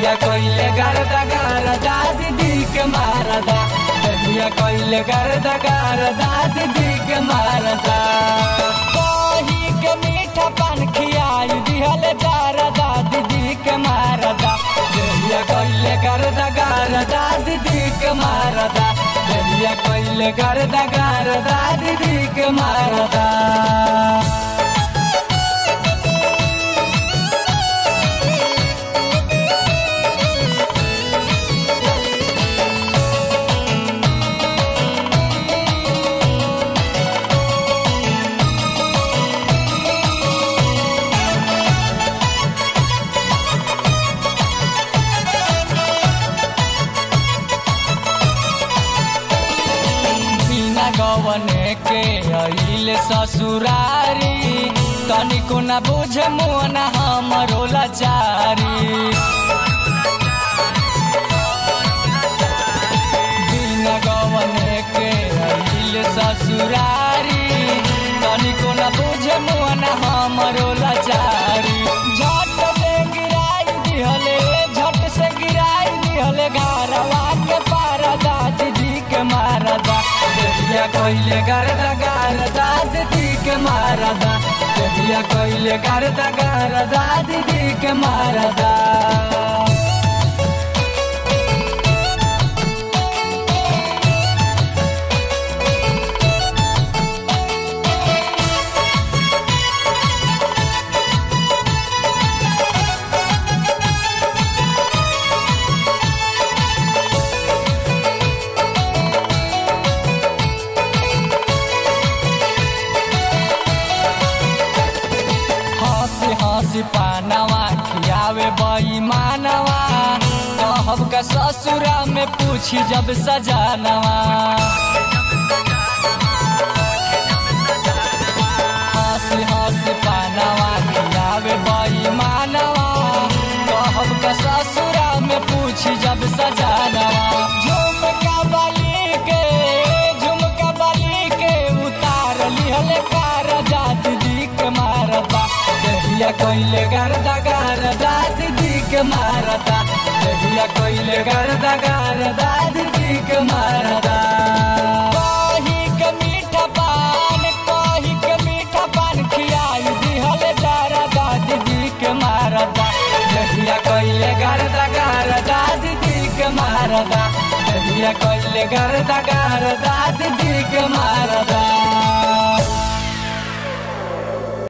दहिया कइले गरदा गरदा दीदी के मारदा दहिया कइले गरदा गरदा दीदी के मारदा कही के मीठा पान खियाई दिहल जारदा दीदी के मारदा दहिया कइले गरदा गरदा दीदी के मारदा दहिया कइले गरदा गरदा दीदी के मारदा बिना गवने के अइल ससुरारी तनिको न बुझे मोन हमरो लाचारी बिना गवने के अइल ससुरारी तनिको न बुझे मोन हमरो लाचारी झट से गिराई दिहले झट से गिराई दिहले घरवा के पारदा दीदी के मारदा दहिया कइले गरदा गरदा दीदी के मारदा दहिया कइले गरदा गरदा दीदी के मारदा हंसी हंसी पानवा खियावे बई मानवा कहब का ससुरा में पूछी जब सजानवा हंसी हंसी पानवा खियावे बई मानवा कहब का ससुरा में पूछी जब सजानवा झुमका बाली के झुमका बाली के उतार लिहले कार जात दी के मारता दहिया कइले गरदा गरदा दीदी के मारता दहिया कइले गरदा गरदा दीदी के मारता कही के मीठा पान कही के मीठा पान खियाई दिहल जारदा दीदी के मारता दहिया कइले गरदा गरदा दीदी के मारदा दहिया कइले गरदा गरदा दीदी के मारदा